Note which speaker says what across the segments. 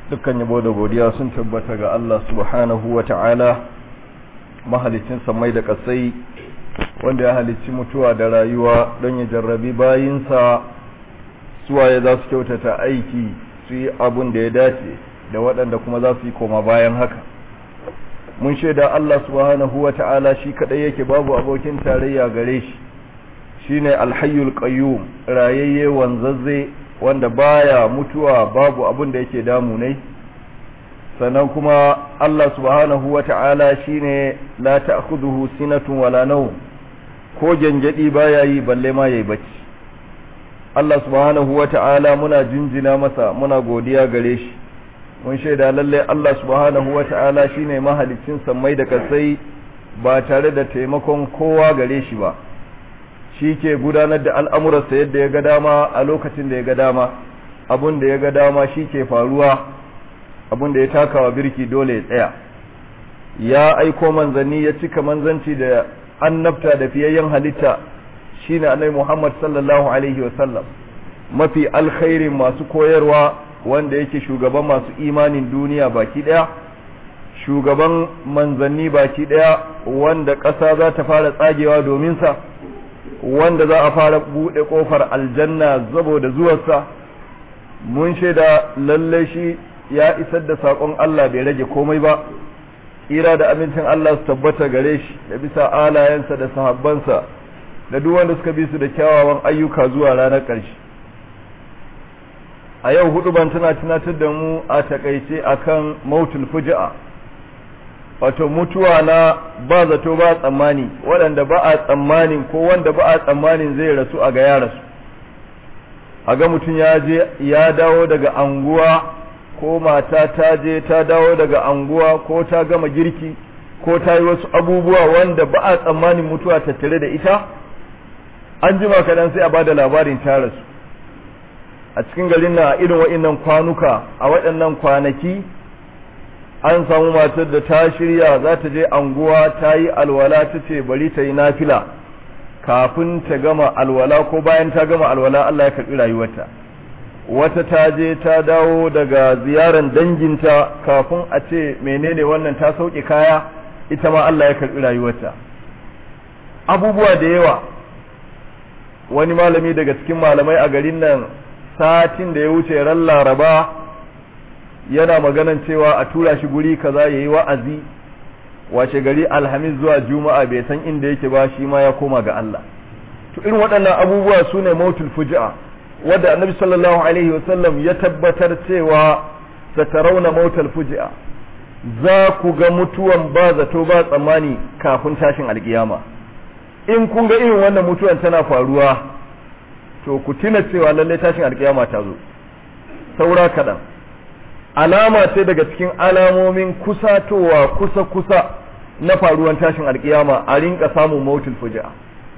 Speaker 1: dukkan yabo da godiya sun tabbata ga Allah subhanahu wa ta'ala mahalicin samai da kasai wanda ya halicci mutuwa da rayuwa don ya jarrabi bayinsa suwaye za su kyautata aiki su yi abun da ya dace da waɗanda kuma za su yi koma bayan haka mun shaida Allah subhanahu wa ta'ala shi kaɗai yake babu abokin tarayya gare shi shine alhayyul qayyum rayayye wanzazze wanda baya mutuwa babu abin da yake damu ne sannan kuma Allah subhanahu wata'ala shine la ta'khudhuhu sinatun wala nawm ko gangadi baya yi balle ma yayi bacci Allah subhanahu wata'ala muna jinjina masa muna godiya gare shi mun shaida lalle Allah subhanahu wata'ala shine mahalicin sammai da kasai ba tare da taimakon kowa gare shi ba shi ke gudanar da al'amuransa yadda ya ga dama a lokacin da ya ga dama abun da ya ga dama shi ke faruwa abun da ya takawa birki dole ya tsaya ya aiko manzanni ya cika manzanci da annabta da fiyayyen halitta shine annabi Muhammad sallallahu alaihi wasallam mafi alkhairin masu koyarwa wanda yake shugaban masu imanin duniya baki daya shugaban manzanni baki daya wanda ƙasa za ta fara tsagewa domin sa wanda za a fara buɗe ƙofar aljanna saboda zuwarsa mun shaida lalle shi ya isar da saƙon Allah bai rage komai ba ira da amincin Allah su tabbata gare shi da bisa alayensa da sahabbansa da duk wanda suka bi su da kyawawan ayyuka zuwa ranar ƙarshe a yau hudu ban tana tunatar da mu a takaice akan mautul fuji'a wato mutuwa na ba zato ba tsammani waɗanda ba a tsammanin ko wanda ba a tsammanin zai rasu a ga ya rasu a ga mutum ya je ya dawo daga anguwa ko mata ta je ta dawo daga anguwa ko ta gama girki ko ta yi wasu abubuwa wanda ba a tsammanin mutuwa tattare da ita an jima kaɗan sai a ba da labarin ta rasu a cikin garin na irin waɗannan kwanuka a waɗannan kwanaki an samu matar da ta shirya za ta je anguwa ta yi alwala ta ce bari ta yi nafila kafin ta gama alwala ko bayan ta gama alwala Allah ya karɓi rayuwarta wata ta je ta dawo daga ziyaran danginta kafin a ce menene wannan ta sauke kaya ita ma Allah ya karɓi rayuwarta abubuwa da yawa wani malami daga cikin malamai a garin nan satin da ya wuce ran laraba yana maganan cewa a tura shi guri kaza ya yi wa'azi washe gari alhamis zuwa juma'a bai san inda yake ba shi ma ya koma ga Allah to irin waɗannan abubuwa su ne mautul fuji'a wadda annabi sallallahu alaihi wasallam ya tabbatar cewa satarauna mautul fuji'a za ku ga mutuwan ba zato ba tsammani kafin tashin alkiyama in kun ga irin wannan mutuwan tana faruwa to ku tuna cewa lallai tashin alkiyama ta zo saura kaɗan alama ce daga cikin alamomin kusatowa kusa-kusa na faruwan tashin alkiyama a rinka samun mautul fuji'a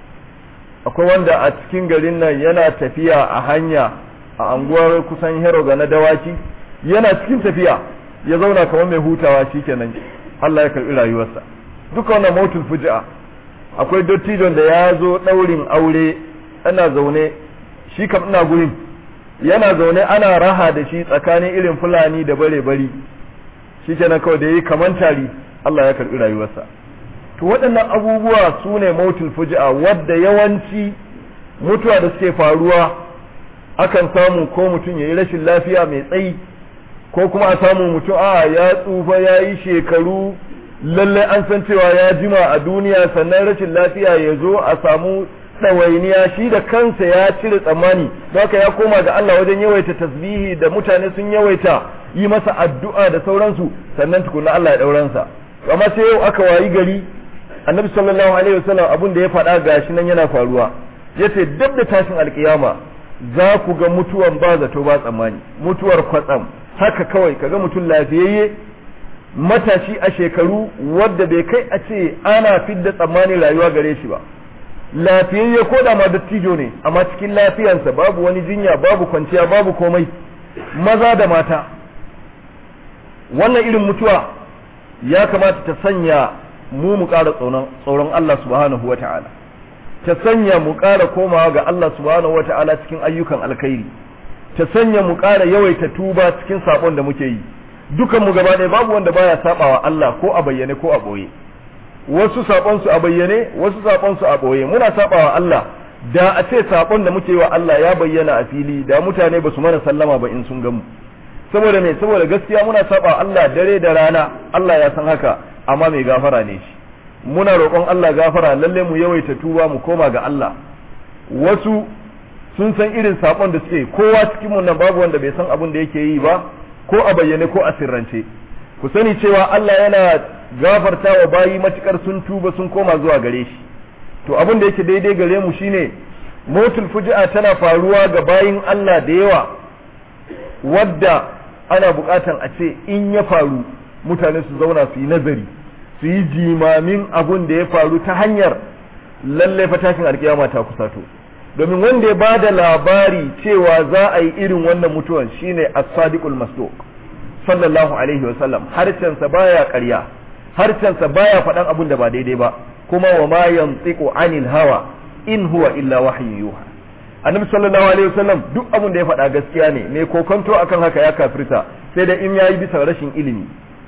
Speaker 1: akwai wanda a cikin garin nan yana tafiya a hanya a anguwar kusan heroga na dawaki yana cikin tafiya ya zauna kamar mai hutawa shikenan Allah ya karbi rayuwarsa duka wannan mautul fuji'a akwai dottijon da ya zo daurin aure ana zaune shi kam ina gurin yana zaune ana raha da shi tsakanin irin fulani da bare bari shi kenan kawai da yi kaman tari Allah ya karbi rayuwarsa to waɗannan abubuwa su ne mautul fuji'a wadda yawanci mutuwa da suke faruwa akan samu ko mutum ya yi rashin lafiya mai tsayi ko kuma a samu mutum a ya tsufa ya yi shekaru lallai an san cewa ya jima a duniya sannan rashin lafiya ya zo a samu ɗawainiya shi da kansa ya cire tsammani don haka ya koma ga Allah wajen yawaita tasbihi da mutane sun yawaita yi masa addu'a da sauransu sannan tukuna Allah ya ɗauransa amma sai yau aka wayi gari annabi sallallahu alaihi wasallam abin da ya faɗa gashi nan yana faruwa yace duk da tashin alkiyama za ku ga mutuwan ba zato ba tsammani mutuwar kwatsam haka kawai kaga mutum lafiyayye matashi a shekaru wadda bai kai a ce ana fidda tsammanin rayuwa gare shi ba lafiyayye ko da ma dattijo ne amma cikin lafiyansa babu wani jinya babu kwanciya babu komai maza da mata wannan irin mutuwa ya kamata ta sanya mu mu ƙara tsoron Allah subhanahu wa ta'ala ta sanya mu ƙara komawa ga Allah subhanahu wa ta'ala cikin ayyukan alkhairi ta sanya mu ƙara yawaita tuba cikin sabon da muke yi dukan mu gaba ɗaya babu wanda baya sabawa Allah ko a bayyane ko a boye wasu sabon su a bayyane wasu sabon su a boye muna sabawa Allah da a ce sabon da muke wa Allah ya bayyana a fili da mutane ba su mana sallama ba in sun gamu saboda me saboda gaskiya muna saba Allah dare da rana Allah ya san haka amma mai gafara ne shi muna roƙon Allah gafara lalle mu yawaita tuba mu koma ga Allah wasu sun san irin sabon da suke kowa cikin mu nan babu wanda bai san abin da yake yi ba ko a bayyane ko a sirrance ku sani cewa Allah yana gafarta wa bayi matukar sun tuba sun koma zuwa gare shi to abin da yake daidai gare mu shine motul fuji'a tana faruwa ga bayin Allah da yawa wadda ana bukatan a ce in ya faru mutane su zauna su yi nazari su yi jimamin abun da ya faru ta hanyar lalle fatashin alkiyama ta kusato domin wanda ya ba da labari cewa za a yi irin wannan mutuwan shine as-sadiqul masduq sallallahu alaihi wa sallam harcensa baya ƙarya harcensa baya faɗan abun da ba daidai ba kuma wa ma yantiqu anil hawa in huwa illa wahyu yuha annabi sallallahu alaihi wasallam duk abin da ya faɗa gaskiya ne mai kokonto akan haka ya kafirta sai da in yayi bisa rashin ilimi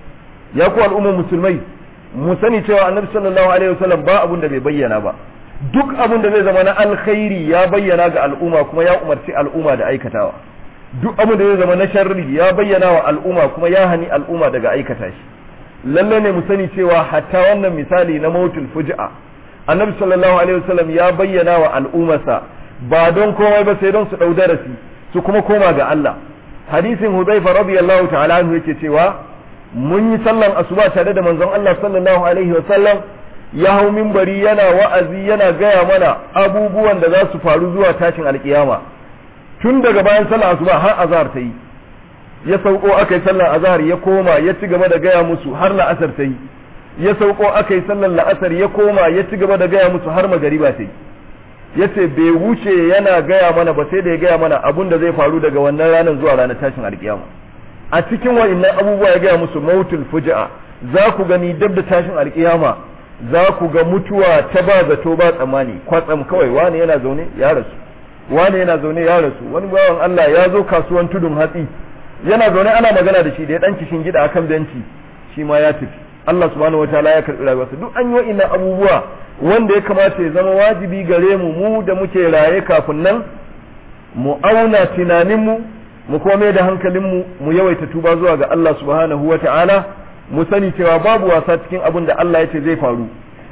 Speaker 1: ya ku al'ummar musulmai mu sani cewa annabi sallallahu alaihi wasallam ba abin da bai bayyana ba duk abin da zai zama na alkhairi ya bayyana ga al'umma kuma ya umarci al'umma da aikatawa duk abin da zai zama na sharri ya bayyana wa al'umma kuma ya hani al'umma daga aikata shi lalle ne mu sani cewa hatta wannan misali na mautul fuji'a annabi sallallahu alaihi wasallam ya bayyana wa al'ummarsa ba don komai ba sai don su ɗau darasi su kuma koma ga Allah hadisin Hudhaifa radiyallahu ta'ala anhu yake cewa mun yi sallan asuba tare da manzon Allah sallallahu alaihi wa sallam ya hau minbari yana wa'azi yana gaya mana abubuwan da za su faru zuwa tashin alkiyama tun daga bayan sallan asuba har azhar ta yi ya sauko aka yi sallan azhar ya koma ya ci gaba da gaya musu har la'asar ta yi ya sauko aka yi sallan la'asar ya koma ya ci gaba da gaya musu har magariba ta yi yace bai wuce yana gaya mana ba sai da ya gaya mana abun da zai faru daga wannan ranar zuwa ranar tashin alkiyama a cikin wa'annan abubuwa ya gaya musu mautul fuji'a za ku gani dab da tashin alkiyama za ku ga mutuwa ta ba zato ba tsammani kwatsam kawai wani yana zaune ya rasu wani yana zaune ya rasu wani bawan Allah ya zo kasuwan tudun hatsi yana zaune ana magana da shi da ya dan kishin gida akan benci shi ma ya tafi Allah subhanahu wataala ya karbi rayuwarsa duk an yi wa'annan abubuwa wanda ya kamata ya zama wajibi gare mu mu da muke raye kafin nan mu auna tunaninmu mu kome da hankalinmu mu yawaita tuba zuwa ga Allah subhanahu wa ta'ala mu sani cewa babu wasa cikin abin da Allah ya ce zai faru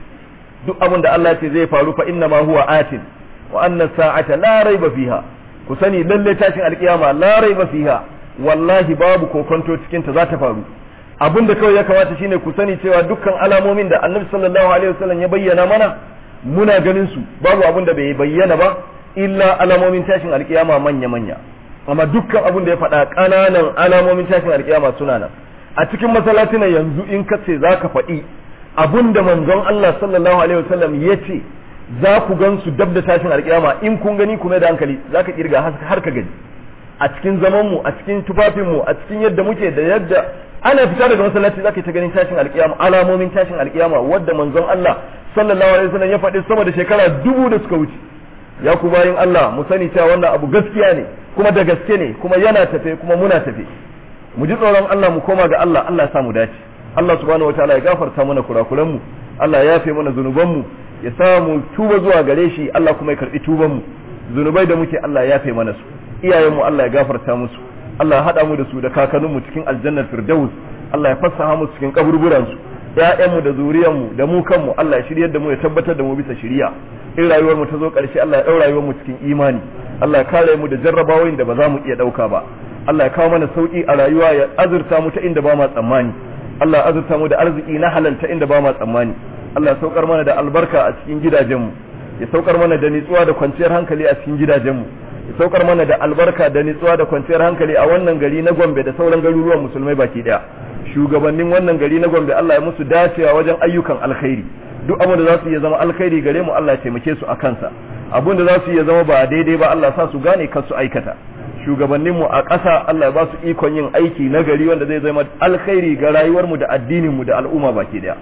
Speaker 1: duk abin da Allah ya ce zai faru fa inna ma huwa atin wa anna sa'ata la raiba fiha ku sani lalle tashin alkiyama la raiba fiha wallahi babu kokonto cikin ta za ta faru abin da kawai ya kamata shine ku sani cewa dukkan alamomin da annabi sallallahu alaihi wasallam ya bayyana mana muna ganin su babu abin da bai bayyana ba illa alamomin tashin alkiyama manya manya amma dukkan abin da ya faɗa ƙananan alamomin tashin alkiyama suna nan a cikin masallacin yanzu in ka ce zaka faɗi abin da manzon Allah sallallahu alaihi wasallam ya ce za ku gan su dab da tashin alkiyama in kun gani kuma da hankali zaka kirga har ka gani a cikin zaman mu a cikin tufafin mu a cikin yadda muke da yadda ana fita daga masallaci zaka ta ganin tashin alkiyama alamomin tashin alkiyama wadda manzon Allah sallallahu alaihi wasallam ya faɗi sama da shekara dubu da suka wuce ya ku bayin Allah mu sani cewa wannan abu gaskiya ne kuma da gaske ne kuma yana tafe kuma muna tafe mu ji tsoron Allah mu koma ga Allah Allah ya sa mu dace Allah subhanahu wataala ya gafarta mana kurakuran mu Allah ya yafe mana zunuban mu ya sa mu tuba zuwa gare shi Allah kuma ya karbi tuban mu zunubai da muke Allah ya yafe mana su iyayen mu Allah ya gafarta musu Allah ya haɗa mu da su da kakanninmu cikin aljannar firdaus Allah ya fassaha mu cikin kaburburan su ƴaƴanmu da zuriyanmu da mu kanmu Allah ya shiryar da mu ya tabbatar da mu bisa shiriya in rayuwar mu ta zo ƙarshe Allah ya ɗau rayuwar mu cikin imani Allah ya kare mu da jarrabawoyin da ba za mu iya ɗauka ba Allah ya kawo mana sauki a rayuwa ya azurta mu ta inda ba ma tsammani Allah ya azurta mu da arziki na halal ta inda ba ma tsammani Allah ya saukar mana da albarka a cikin gidajenmu ya saukar mana da nitsuwa da kwanciyar hankali a cikin gidajenmu ya saukar mana da albarka da nitsuwa da kwanciyar hankali a wannan gari na Gombe da sauran garuruwan musulmai baki daya shugabannin wannan gari na Gombe Allah ya musu dacewa wajen ayyukan alkhairi duk abin da za su iya zama alkhairi gare mu Allah ya taimake su a kansa abin da za su iya zama ba daidai ba Allah sa su gane kar su aikata shugabannin mu a ƙasa Allah ya ba su ikon yin aiki na gari wanda zai zama alkhairi ga rayuwar mu da addinin mu da al'umma baki daya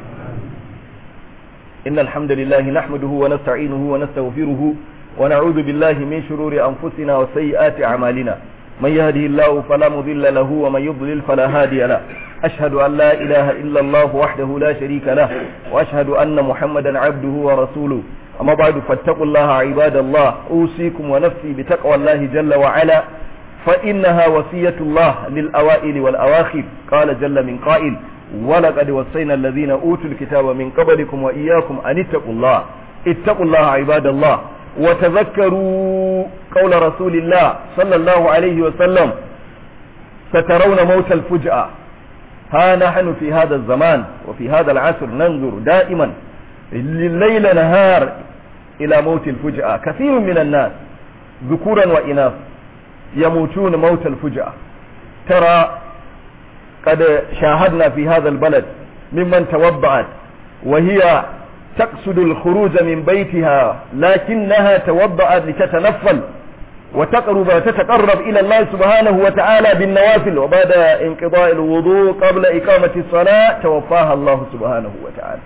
Speaker 1: إن الحمد لله نحمده ونستعينه ونستغفره ونعوذ بالله من شرور أنفسنا وسيئات أعمالنا من يهده الله فلا مضل له ومن يضلل فلا هادي له أشهد أن لا إله إلا الله وحده لا شريك له وأشهد أن محمدا عبده ورسوله أما بعد فاتقوا الله عباد الله أوصيكم ونفسي بتقوى الله جل وعلا فإنها وصية الله للأوائل والأواخر قال جل من قائل ولقد وصينا الذين أوتوا الكتاب من قبلكم وإياكم أن اتقوا الله اتقوا الله عباد الله وتذكروا قول رسول الله صلى الله عليه وسلم سترون موت الفجأة ها نحن في هذا الزمان وفي هذا العصر ننظر دائما الليل نهار إلى موت الفجأة كثير من الناس ذكورا وإناث يموتون موت الفجأة ترى قد شاهدنا في هذا البلد ممن توضعت وهي تقصد الخروج من بيتها لكنها توضأت لتتنفل وتقرب تتقرب إلى الله سبحانه وتعالى بالنوافل وبعد انقضاء الوضوء قبل إقامة الصلاة توفاها الله سبحانه وتعالى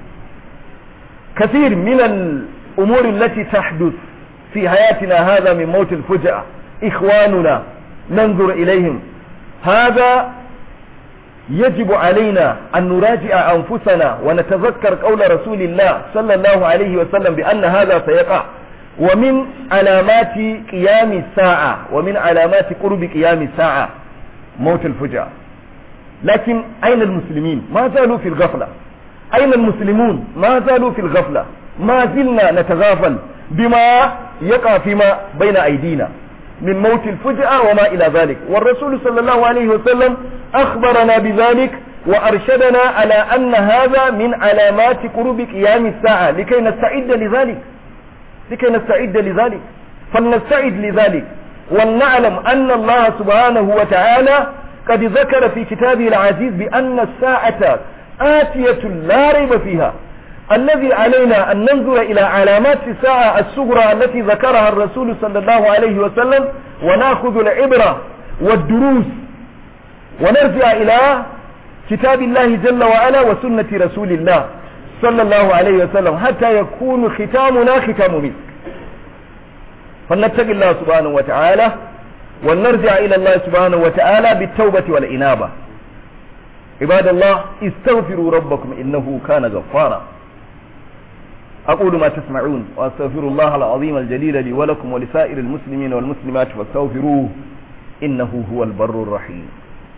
Speaker 1: كثير من الأمور التي تحدث في حياتنا هذا من موت الفجأة إخواننا ننظر إليهم هذا يجب علينا أن نراجع أنفسنا ونتذكر قول رسول الله صلى الله عليه وسلم بأن هذا سيقع ومن علامات قيام الساعة ومن علامات قرب قيام الساعة موت الفجأة لكن أين المسلمين ما زالوا في الغفلة أين المسلمون ما زالوا في الغفلة ما زلنا نتغافل بما يقع فيما بين أيدينا من موت الفجأة وما إلى ذلك والرسول صلى الله عليه وسلم أخبرنا بذلك وأرشدنا على أن هذا من علامات قرب قيام الساعة لكي نستعد لذلك لكي نستعد لذلك فلنستعد لذلك ولنعلم أن الله سبحانه وتعالى قد ذكر في كتابه العزيز بأن الساعة آتية لا ريب فيها الذي علينا أن ننظر إلى علامات الساعة الصغرى التي ذكرها الرسول صلى الله عليه وسلم وناخذ العبرة والدروس ونرجع إلى كتاب الله جل وعلا وسنة رسول الله صلى الله عليه وسلم حتى يكون ختامنا ختام مسك فلنتقي الله سبحانه وتعالى ولنرجع إلى الله سبحانه وتعالى بالتوبة والإنابة عباد الله استغفروا ربكم إنه كان غفارا أقول ما تسمعون وأستغفر الله العظيم الجليل لي ولكم ولسائر المسلمين والمسلمات فاستغفروه إنه هو البر الرحيم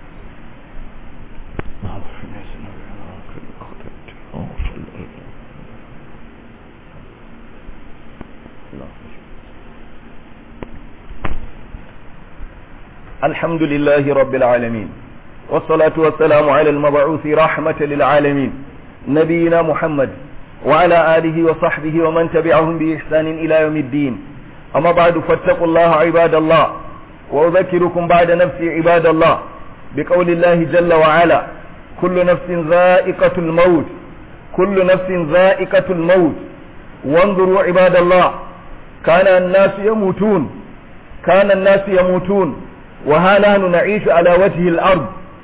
Speaker 1: الحمد لله رب العالمين والصلاة والسلام على المبعوث رحمة للعالمين نبينا محمد وعلى آله وصحبه ومن تبعهم بإحسان إلى يوم الدين أما بعد فاتقوا الله عباد الله وأذكركم بعد نفسي عباد الله بقول الله جل وعلا كل نفس ذائقة الموت كل نفس ذائقة الموت وانظروا عباد الله كان الناس يموتون كان الناس يموتون وها نحن نعيش على وجه الأرض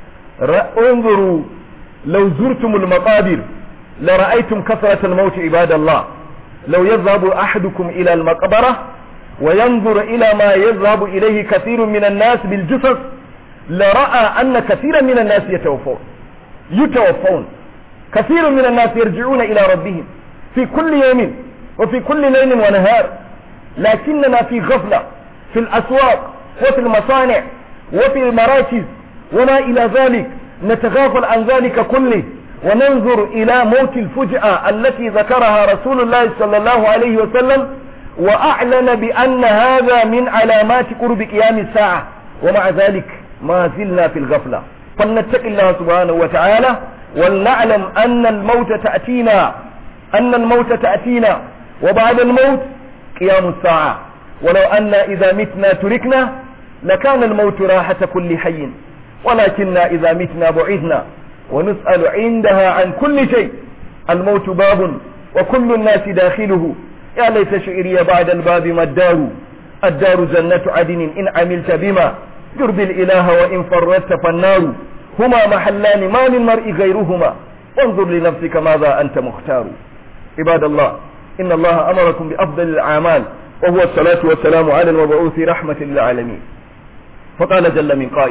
Speaker 1: انظروا لو زرتم المقابر لرأيتم كثرة الموت عباد الله لو يذهب أحدكم إلى المقبرة وينظر إلى ما يذهب إليه كثير من الناس بالجثث لرأى أن كثيرا من الناس يتوفون يتوفون كثير من الناس يرجعون إلى ربهم في كل يوم وفي كل ليل ونهار لكننا في غفلة في الأسواق وفي المصانع وفي المراكز وما إلى ذلك نتغافل عن ذلك كله وننظر إلى موت الفجأة التي ذكرها رسول الله صلى الله عليه وسلم وأعلن بأن هذا من علامات قرب قيام الساعة ومع ذلك ما زلنا في الغفلة فلنتق الله سبحانه وتعالى ولنعلم أن الموت تأتينا أن الموت تأتينا وبعد الموت قيام الساعة ولو أن إذا متنا تركنا لكان الموت راحة كل حي ولكننا إذا متنا بعدنا ونسأل عندها عن كل شيء الموت باب وكل الناس داخله يا ليت شعري بعد الباب ما الدار الدار جنة عدن إن عملت بما يرضي الإله وإن فردت فالنار هما محلان ما للمرء غيرهما وانظر لنفسك ماذا أنت مختار عباد الله إن الله أمركم بأفضل الأعمال وهو الصلاة والسلام على المبعوث رحمة للعالمين فقال جل من قائل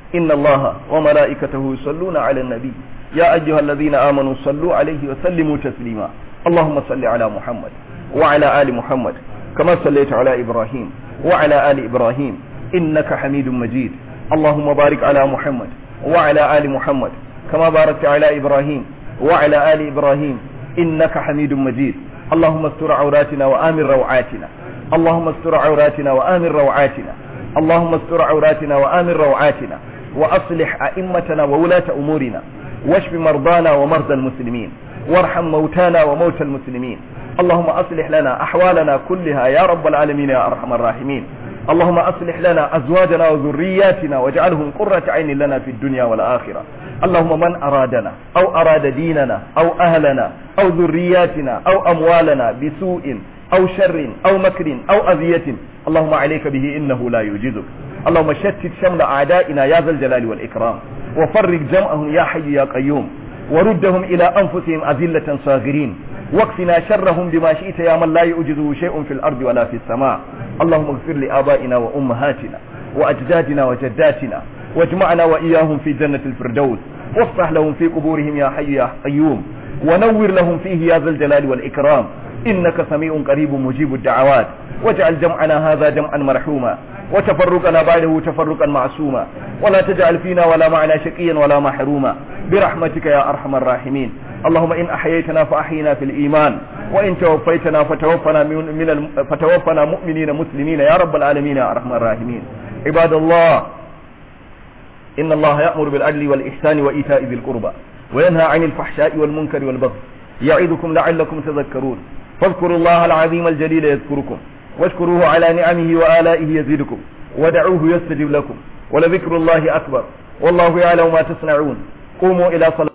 Speaker 1: إن الله وملائكته يصلون على النبي يا أيها الذين آمنوا صلوا عليه وسلموا تسليما اللهم صل على محمد وعلى آل محمد كما صليت على إبراهيم وعلى آل إبراهيم إنك حميد مجيد اللهم بارك على محمد وعلى آل محمد كما باركت على إبراهيم وعلى آل إبراهيم إنك حميد مجيد اللهم استر عوراتنا وآمن روعاتنا اللهم استر عوراتنا وآمن روعاتنا اللهم استر عوراتنا وآمن روعاتنا وأصلح أئمتنا وولاة أمورنا واشف مرضانا ومرضى المسلمين وارحم موتانا وموتى المسلمين اللهم أصلح لنا أحوالنا كلها يا رب العالمين يا أرحم الراحمين اللهم أصلح لنا أزواجنا وذرياتنا واجعلهم قرة عين لنا في الدنيا والآخرة اللهم من أرادنا أو أراد ديننا أو أهلنا أو ذرياتنا أو أموالنا بسوء أو شر أو مكر أو أذية اللهم عليك به إنه لا يجزك اللهم شتت شمل أعدائنا يا ذا الجلال والإكرام وفرق جمعهم يا حي يا قيوم وردهم إلى أنفسهم أذلة صاغرين واكفنا شرهم بما شئت يا من لا يؤجزه شيء في الأرض ولا في السماء اللهم اغفر لآبائنا وأمهاتنا وأجدادنا وجداتنا واجمعنا وإياهم في جنة الفردوس وافتح لهم في قبورهم يا حي يا قيوم ونور لهم فيه يا ذا الجلال والإكرام إنك سميع قريب مجيب الدعوات واجعل جمعنا هذا جمعا مرحوما وتفرقنا بعده تفرقا معصوما ولا تجعل فينا ولا معنا شقيا ولا محروما برحمتك يا أرحم الراحمين اللهم إن أحييتنا فأحينا في الإيمان وإن توفيتنا فتوفنا, من من الم... فتوفنا مؤمنين مسلمين يا رب العالمين يا أرحم الراحمين عباد الله إن الله يأمر بالعدل والإحسان وإيتاء ذي القربى وينهى عن الفحشاء والمنكر والبغي يعظكم لعلكم تذكرون فاذكروا الله العظيم الجليل يذكركم واشكروه على نعمه وآلائه يزيدكم ودعوه يستجب لكم ولذكر الله أكبر والله يعلم ما تصنعون قوموا إلى صلاة